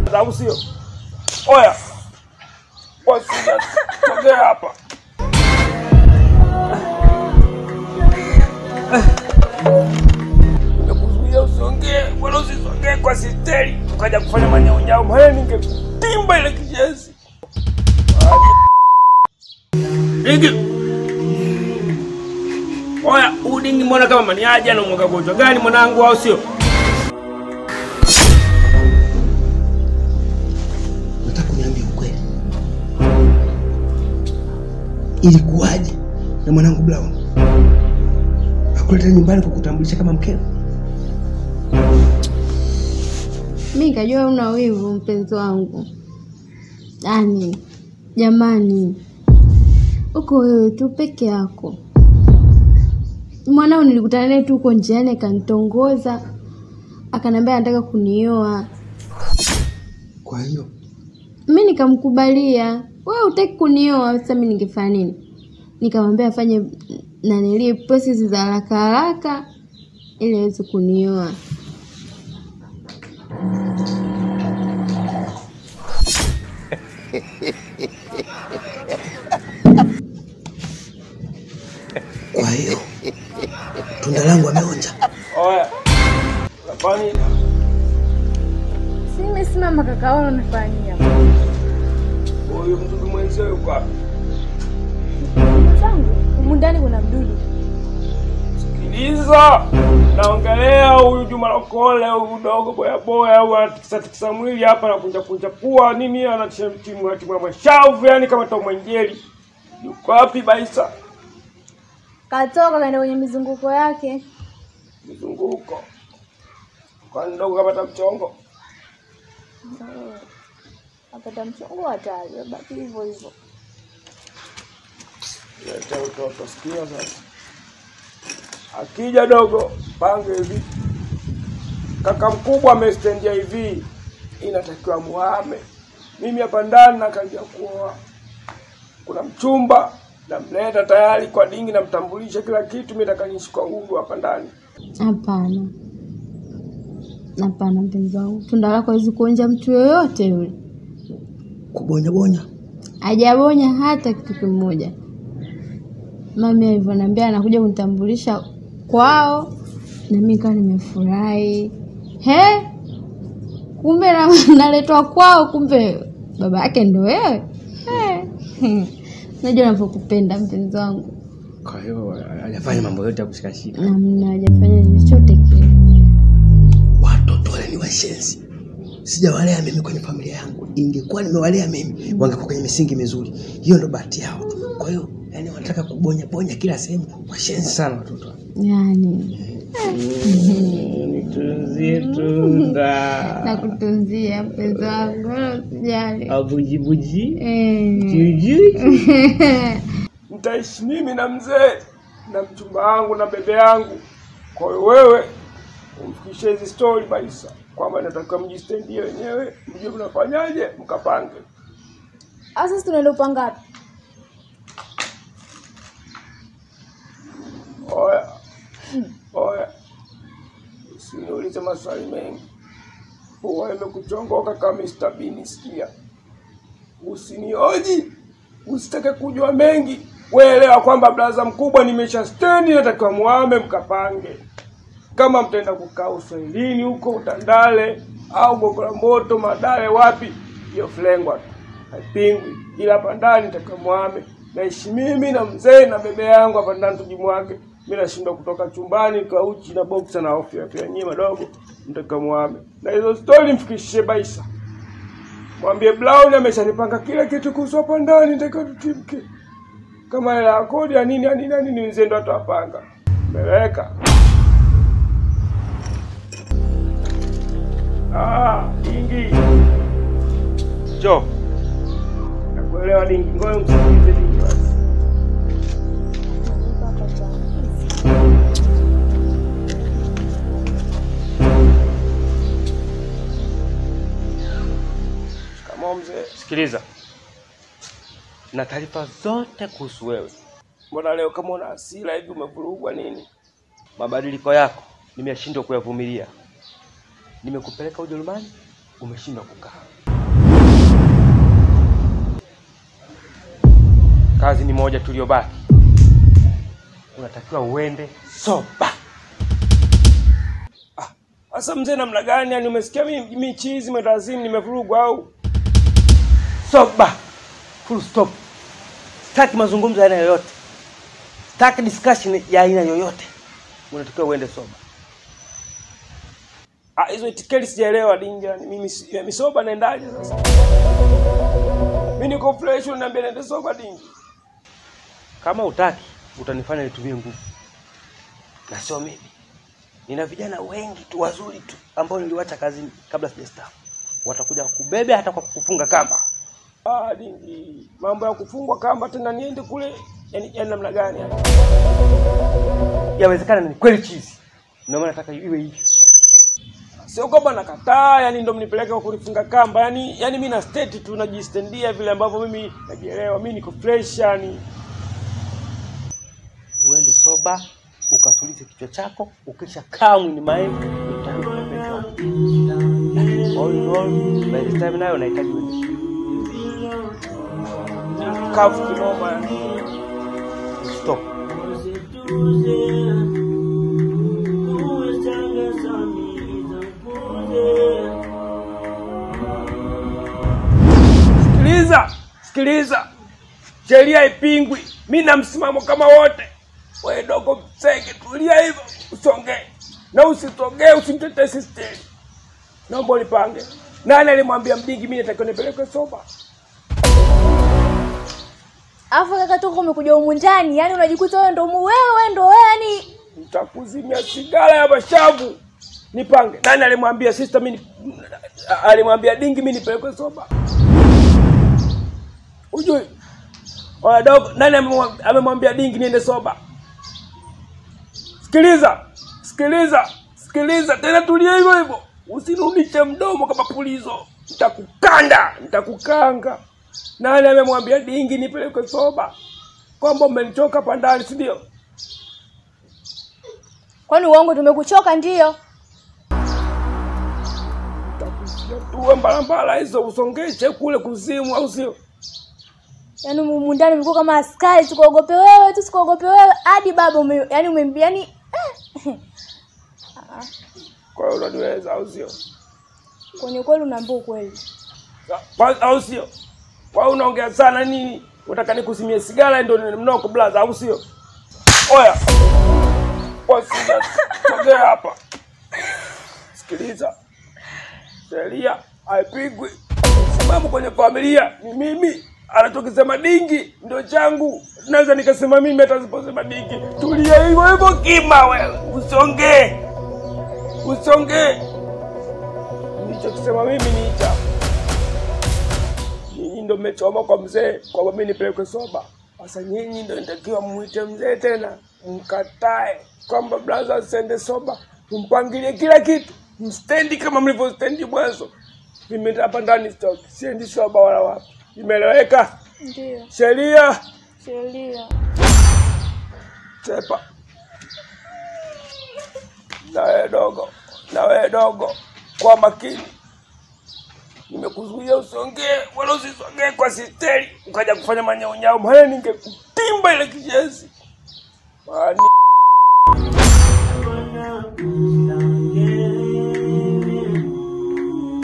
au sio? Oya, wasija sogea hapa. Nimekuzuia usiongee, wala usisongee kwa sisteri, ukaja kufanya manyaonyao. Maana ningetimba ile kijezi. Dingi. Oya, udingi mbona kama maniaje na mwaga gonjwa gani mwanangu au sio? Nataka kuniambia ukweli, ilikuwaje na mwanangu Brown akuleta nyumbani kukutambulisha kama mkeo? Mi nikajua una wivu mpenzi wangu. Yaani, jamani, uko wewe tu peke yako. Mwanao nilikutana naye tu huko njiani, akanitongoza akaniambia anataka kunioa. Kwa hiyo Mi nikamkubalia, wewe hutaki kunioa, sasa mi ningefanya nini? Nikamwambia afanye nanili process za haraka haraka ili aweze kunioa. kwa hiyo tunda langu ameonja. Oya, unafanya nini? Si nimesimama kaka, wewe unafanyia Huyu mdudu mwenzio yuko wapi? zangu humu ndani kuna mdudu. Sikiliza, naongelea huyu Juma Lokole, huyu dogo boya boya, au anatikisa tikisa mwili hapa na kunja kunja pua nini, anatimua timua mashavu, yani kama tomwenjeli. Yuko wapi Baisa? Katoka kaenda kwenye mizunguko yake. Mzunguko kwani dogo kapata mchongo? Apata mchongo hatari, baki hivyo hivyo. Leta utoto, sikia sasa. Akija dogo, pange hivi. Kaka mkubwa amestendia hivi, inatakiwa muhame. Mimi hapa ndani nakaja kuoa. Kuna mchumba namleta tayari kwa dingi, namtambulisha kila kitu. Mimi nataka niishi kwa uhuru hapa ndani. Hapana, hapana mpenzi wangu, tunda lako hawezi kuonja mtu yoyote yule. Kubonya bonya Hajabonya hata kitu kimoja. Mami alivyoniambia anakuja kunitambulisha kwao, na mimi kawa nimefurahi. He, kumbe na, naletwa kwao, kumbe baba yake ndo wewe. He, najua navyokupenda mpenzi wangu, kwa hiyo hajafanya mambo yote ya kushikashika. namna hajafanya chochote kile. Watoto wale ni washenzi, sijawalea mimi kwenye familia yangu. Ingekuwa nimewalea mimi, wangekuwa kwenye misingi mizuri. Hiyo ndo bahati yao. Kwa hiyo yani wanataka kubonya bonya kila sehemu. Washenzi sana watoto wale. Yani Nitunzie tunda nakutunzia mpenzi wangu, wala usijali. abujibuji Eh. juju. Nitaishi mimi na mzee na mchumba wangu na bebe yangu. Kwa hiyo wewe umfikishie hizi stori Baisa kwamba natakiwa mjistendie wenyewe, mjue mnafanyaje, mkapange. Sasa sisi tunaenda upanga wapi? Oya, oya, usiniulize maswali mengi. Huwa imekuchongoka kama Mr. Bean, sikia. Usinioji, usitake kujua mengi. Weelewa kwamba blaza mkubwa nimesha stendi, natakiwa muame mkapange. Kama mtaenda kukaa uswahilini huko Utandale au Gongo la Mboto, Madale, wapi, hiyo flengwa tu haipingwi, ila hapa ndani natakiwa muame. Naishi mimi na mzee na bebe yangu hapa ndani, tujimwage. Mimi nashindwa kutoka chumbani kwa uchi na boxer na hofu ya pia nyie madogo, mtakiwa muame. Na hizo story mfikishie Baisa, mwambie Brown ameshanipanga kila kitu kuhusu hapa ndani, natakiwa tutimke kama hela ya kodi ya nini ya nini ya nini, mzee ndo atawapanga. Meleka. Ah, dingi. Jo. Nakuelewa dingi. Ngoja msikilize dingi basi. Shikamoo mzee. Sikiliza. Na taarifa zote kuhusu wewe. Mbona leo kama una hasira hivi umevurugwa nini? Mabadiliko yako nimeshindwa kuyavumilia. Nimekupeleka Ujerumani, umeshindwa kukaa. Kazi ni moja tuliyobaki, unatakiwa uende soba. Ah, Sasa mzee, namna gani? Yani umesikia mimi mimi chizi mwetazimu nimevurugwa au soba? Full stop. Sitaki mazungumzo ya aina yoyote, sitaki discussion ya aina yoyote, unatakiwa uende soba. Ah, hizo itikeli sijaelewa dinja. Mimi si- ya misoba naendaje sasa? Mimi niko fresh unaniambia naende soba dinja. Kama utaki utanifanya nitumie nguvu. Na sio mimi. Nina vijana wengi tu wazuri tu ambao niliwacha kazini kabla sijastaafu. Watakuja kubebe hata kwa kufunga kamba. Ah, dingi. Mambo ya kufungwa kamba tena niende kule yani, yani namna gani yani? Yawezekana ni kweli chizi. Ndio maana nataka iwe hivyo sio kwamba nakataa, yani ndo mnipeleke kwa kulifunga kamba, yani yani mimi na state tu najistendia vile ambavyo mimi najielewa, mimi niko fresh yani. Uende soba ukatulize kichwa chako, ukisha kaa mwini mind utarudi kupendwa. All in all, by the time nayo nahitaji uende kavu kinoma yani. Stop. Sikiliza, sikiliza, sheria ipingwi. Mi na msimamo kama wote. Wewe dogo msenge, tulia hivyo, usongee na usitogee, usimtetee sisteri. Naomba ulipange. Nani alimwambia Mdingi mimi natakiwa nipelekwe soba? Alafu kaka toka umekuja humu ndani, yani unajikuta wewe ndo mu- wewe ndo wewe yani Nitakuzimia sigara ya mashavu. Nipange. Nani alimwambia sister mimi ni- alimwambia Dingi mimi nipelekwe soba? Ujui? Oya dogo, nani amemwa- amemwambia Dingi niende soba? Sikiliza, sikiliza, sikiliza tena, tulia hivyo hivyo, usirudishe mdomo kama pulizo, nitakukanda, nitakukanga. Nani amemwambia Dingi nipelekwe soba? Kwamba umenichoka hapa ndani, si ndio? kwani uongo tumekuchoka ndio? tuwe mbalambala hizo usongeshe kule kuzimu, au sio? Yaani humu ndani mlikuwa kama askari tukuogope wewe tu sikuogope wewe hadi baba ume, yani ume yani eh. Kwa hiyo unaniweza, au sio? Kwenye kweli unaambia ukweli. Kwa- Au sio? Kwa hiyo unaongea sana nini? Unataka nikusimie sigara ndio ni mnoko blaza, au sio? Oya, wasija sogea hapa, sikiliza, sheria haipigwi. Msimamo kwenye familia ni mimi, anachokisema Dingi ndio changu. Naweza nikasema mimi hata siposema Dingi. Tulia hivyo hivyo, kima wewe, usongee, usongee. Nilichokisema mimi ni hicho. Nyinyi ndo mmechoma kwa mzee kwamba mimi nipelekwe soba. Sasa nyinyi ndo nitakiwa mwite mzee tena mkatae kwamba blaza asende soba, mpangilie kila kitu, mstendi kama mlivyostendi mwanzo. Mimi hapa ndani stoki, siendi soba wala wapi. Imeeleweka? Ndio. Sheria Sheria. chepa. Na wewe dogo, na wewe dogo, kwa makini. Nimekuzuia usongee wala usisongee kwa sisteri, ukaja kufanya manyaunyau, maana ningekutimba ile kijezi. Mani.